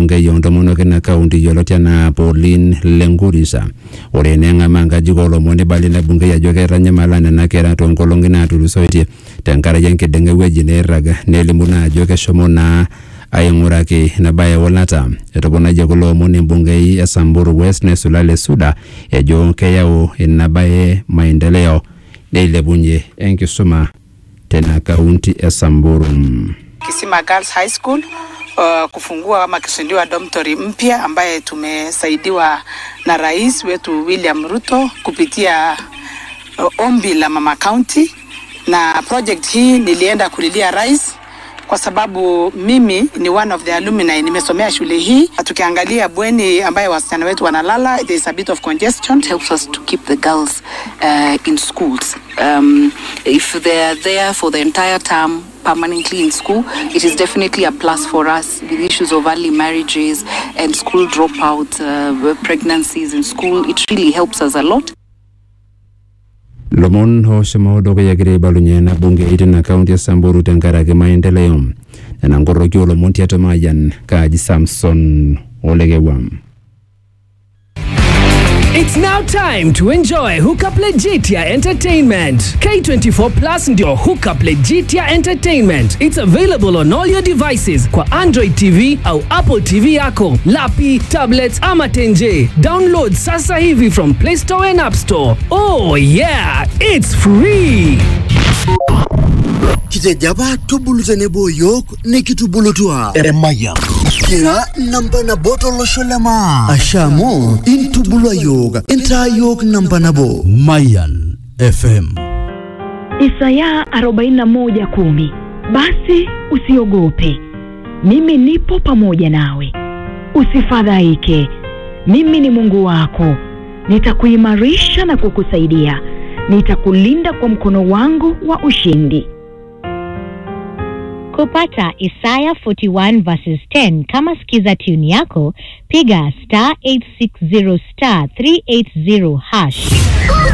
embungei oontomonok ina kaunti yioloti enaa Pauline Lenkurisa ore neng'amaa nkajijik oolomon neibalie ina bungei ajo keitanyamala nena kera toonkolong'i naatulusoitie tenkaraki enkiding'a ewueji neirrag nelimu naa ajo keshomo naa aing'uraki ina baye eulata etoponayie kulo omon embungei e Samburu West nesulale Suda ejo keyau ina baye maendeleo neilepunye enkisuma tena kaunti e Samburu. Kisima Girls High School uh, kufungua ama kuzinduliwa dormitory mpya ambaye tumesaidiwa na rais wetu William Ruto kupitia uh, ombi la Mama County, na project hii nilienda kulilia rais kwa sababu mimi ni one of the alumni, nimesomea shule hii. Tukiangalia bweni ambaye wasichana wetu wanalala, there is a bit of congestion. It helps us to keep the girls uh, in schools. Um, if they are there for the entire term permanently in school, it is definitely a plus for us with issues of early marriages and school dropout, uh, pregnancies in school. It really helps us a lot. lomon oshomo dukuya egira aibalunye ena bungei tina kaunti e Samburu tenkaraki maendeleo nena nkoroki oolomon tiatua Mayian kaaji Samson Olekewam. It's now time to enjoy Hookup Legitia Entertainment. K24 Plus ndio Hookup Legitia Entertainment. It's available on all your devices kwa Android TV au Apple TV yako, lapi, tablets ama tenje. Download sasa hivi from Play Store and App Store. Oh yeah, it's free. kitejaba tubulutene boyok nikitubulutua emaya kira namba nabo tolosho lema ashamu intubulua yok intaa yok namba nabo Mayan FM. Isaya 41:10 Basi usiogope, mimi nipo pamoja nawe, usifadhaike, mimi ni Mungu wako, nitakuimarisha na kukusaidia, nitakulinda kwa mkono wangu wa ushindi. Kupata Isaya 41 verses 10 kama skiza tune yako, piga star 860 star 380 hash.